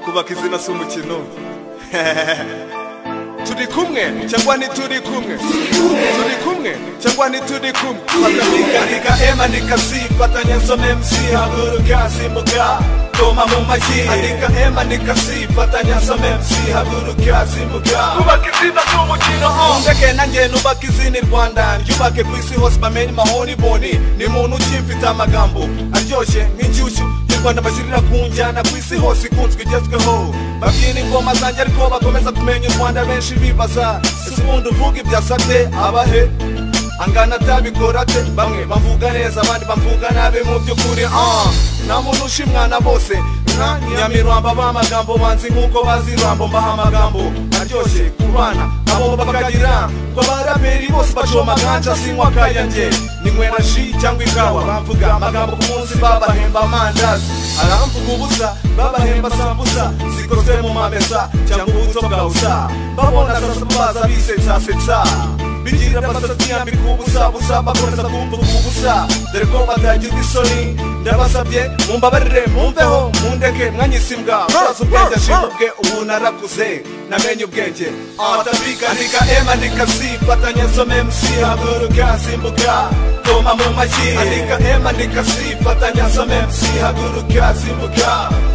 kubaka izina si umukino turi kumwe cyangwa ntituri kumwe turi kumwe cyangwa ntituri kumwe Fatamikahika ema nikasi Fatanya nsome MC haguruka zimuka Toma mu mashyi Andika ema nikasi Fatanya nsome MC haguruka zimuka Ubaka izina z'umukino Undeke nanjye nubaka izina i Rwanda Ryubake ku isi hose bamenye mahoni boni Ni muntu ukimfite amagambo aryoshye nk'inshyushyu Y'u Rwanda bashyirira ku njyana ku isi hose ikunzwe igezweho Babyina ingoma zanjye ariko bakomeza kumenya u Rwanda benshi bibaza Ese ubundi uvuga ibya sate abahe angana atabikora te bamwe bavuga neza abandi bavuga nabi mu by'ukuri ah nta muntu ushimwana bose nka nyamirwamba b'amagambo banzi nk'uko bazi rambo mbaha amagambo aryoshye ku bana abo bakagira ngo abaraperi bose bacoma kanja sinywa kayange ninywera ji cyangwa ikawa bamvuga amagambo ku munsi babahemba amandazi aramvuga ubusa babahemba sambusa zikozwe mu mamesa cyangwa ubuto bwa usa babona sasa baza bisetsasetsa bigira amasatsi yambika ubusa busa bakomeza kumva ubusa dore ko batagira isoni ndabasabye mumbabarire mumveho mundeke mwanyise imbwa murazi ubwenge ashimubwe ubu narakuze namenye ubwenge atabikanika ema nikasi fatanya nsome mc haguruka simbuka toma mu mashyi andika ema nikasi fatanya nsome mc haguruka simbuka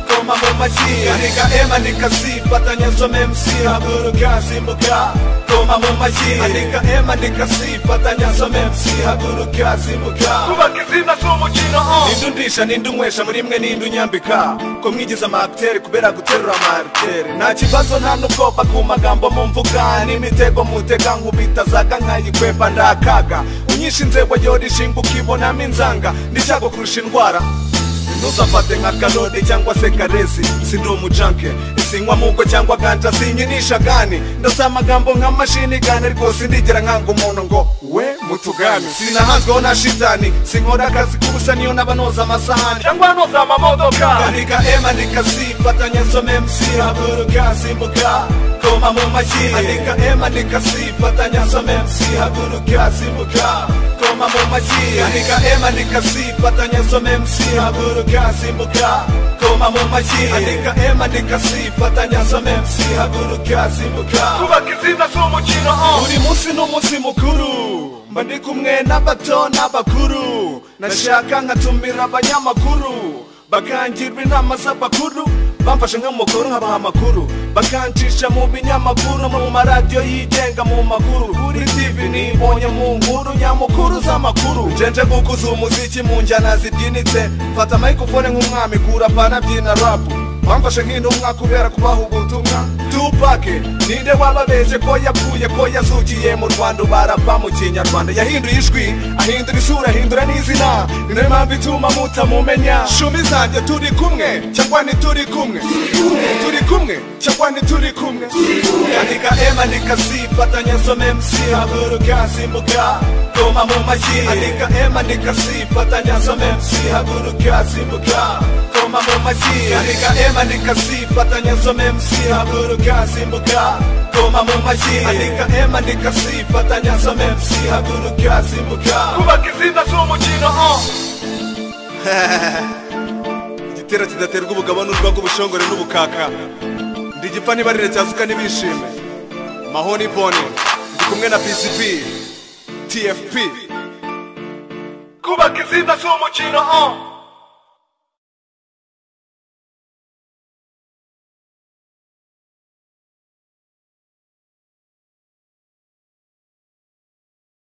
toma mu mashyi andika ema nikasi fatanya nsome mc haguruka simbuka toma mu mashyi andika ema nikasi fatanya nsome mc haguruka simbuka kubaka izina z'umukino ninde undisha ninde unywesha muri mwe ninde unyambika ko mwigize amakitere kubera guterura amakitere nta kibazo nta n'ubwoba ku magambo mumvuga n'imitego mutega nkubita zaga nkayikwepa ndakaga unyisha inzego yora ishinga ukibonamo inzanga ndishaka kurusha indwara ntuzafate nka karode cyangwa se karesi sindi umujanke isinywa mugo cyangwa ganja sinyinisha gani ndasa amagambo nka mashini gani ariko sindigera nkanga umuntu ngo we mutugani sinahanzweho na shitani sinkora akazi k'ubusa niyo n'abanoza amasahani cyangwa anoza amamodoka andika ema nikasi fatanya nsome mc haguruka simbuka toma mu mashyi andika ema nikasi fatanya nsome mc haguruka simbuka toma mu mashyi andika ema nikasi fatanya nsome mc haguruka simbuka toma mu mashyi andika ema nikasi fatanya nsome mc haguruka simbuka kubaka izina z'umukino buri munsi n'umunsi mukuru mba ndi kumwe n'abato n'abakuru nashaka nkatumira abanyamakuru bakangirwa inama z'abakuru bamfashe nk'umukuru nkabaha amakuru bakancisha mu binyamakuru no mu maradiyo yigenga mu makuru kuri tv nibonye mu nkuru nyamukuru z'amakuru njenje gukuza umuziki mu njyana zibyinitse mfata microphone nk'umwami kura pana byina rapu bamfashe nk'intumwa kubera kubaha ubutumwa tupake ninde wababeje ko yapfuye ko yazukiye mu rwanda barapa mu kinyarwanda yahinduye ijwi ahindura isura ahindura n'izina ni nayo mpamvu ituma mutamumenya shumi zanjye turi kumwe cyangwa ntituri kumwe turi kumwe cyangwa ntituri kumwe andika ema nikasi fatanya nsome mc haguruka simbuka toma mu mashyi andika ema nikasi fatanya nsome mc haguruka simbuka toma mu mashyi andika ema nikasi fatanya nsome mc haguruka simbuka toma mu mashyi andika ema nikasi fatanya nsome mc haguruka simbuka kubaka izina z'umukino igitero kidaterwa ubugabo n'urwango ubushongore n'ubukaka ndi igipfa n'ibarire cyasuka n'ibishime mahoni boni ndi kumwe na pcp tfp kubaka izina z'umukino